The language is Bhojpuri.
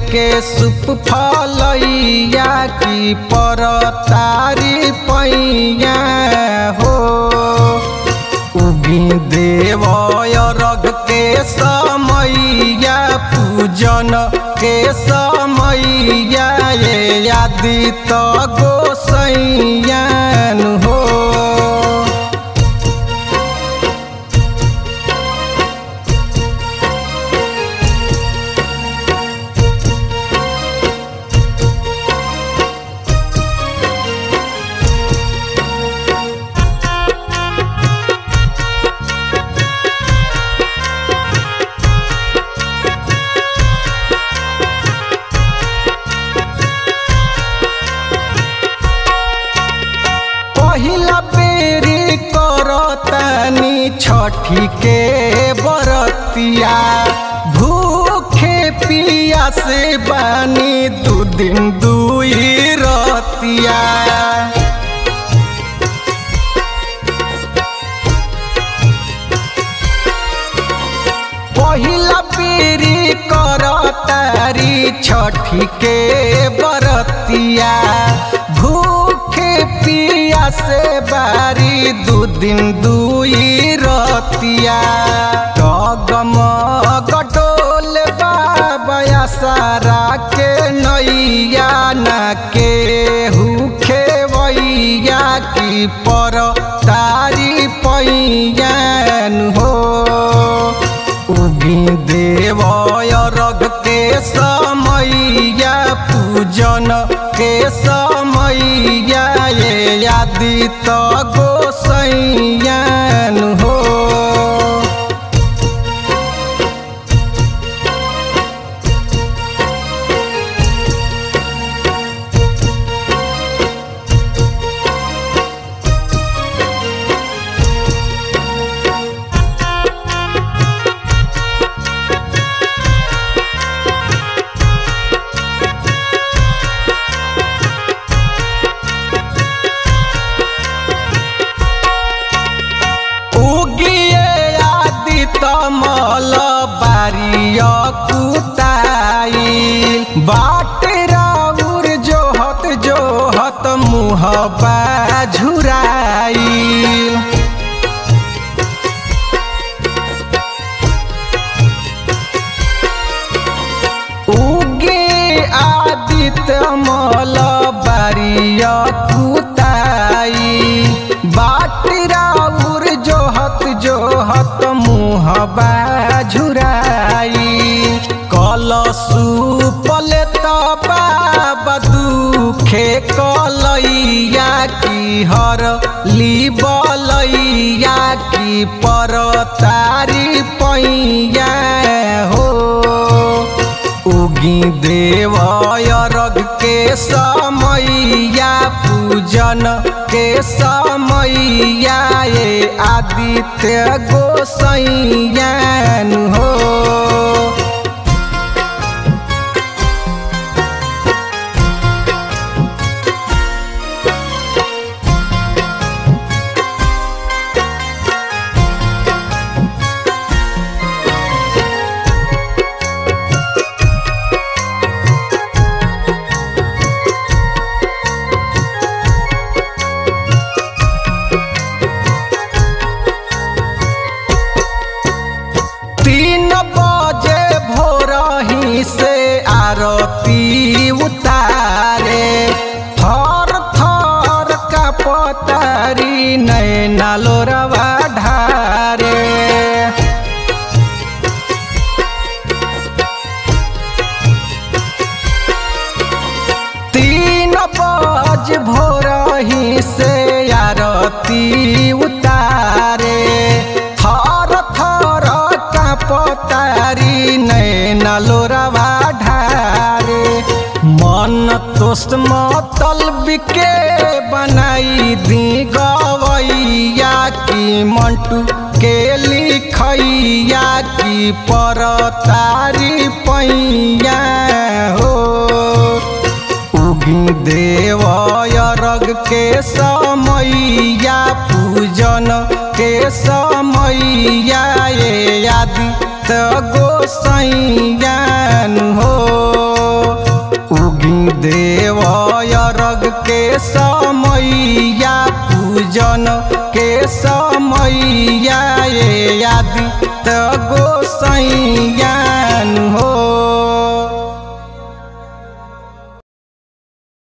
के सुप फलैया की पर तारी पैया हो उगी देव रग के समैया पूजन के समैया ये आदित गोसैयान हो पहिला बेरी करतानी छठी के बरतिया भूखे पिया से बानी दू दिन दुई रतिया पहिला पीरी करतारी छठी के बरतिया भूखे पिया से बारी दू दिन दुई रतिया गम गटोल बाबा सारा के नैया न के हुखे वैया की पर तारी पैयान हो उगी देव रग के समैया पूजन के समैया ये आदित गोसैयान हो उगिए आदित मल बारिय कुताई बाट राउर जोहत जोहत मुहबा झुराई उगे आदित्य मल बारिय कुताई बाट राउर जोहत जोहत मुहबा झुराई कलसु पले बाबा दुखे कलैया की हर ली बलैया की पर तारी पैया हो उगी देव रग के समैया पूजन के समैया ये आदित्य गोसैयान हो तीन बजे भोरही से आरती उतारे थर थर का पतारी नैना लोरवा ढारे तीन बज भोरही से आरती उतारे थर थर का पतारी नैना लोरवा ढारे मन तोस्त मतल बिके बनाई दी गवैया की मंटू के लिखैया की पर तारी पैया हो उगी देव रग के समैया पूजन के समैया ये आदित्य गोसैयान हो देव अरग के समैया पूजन के समैया ये आदि त गोसैयान हो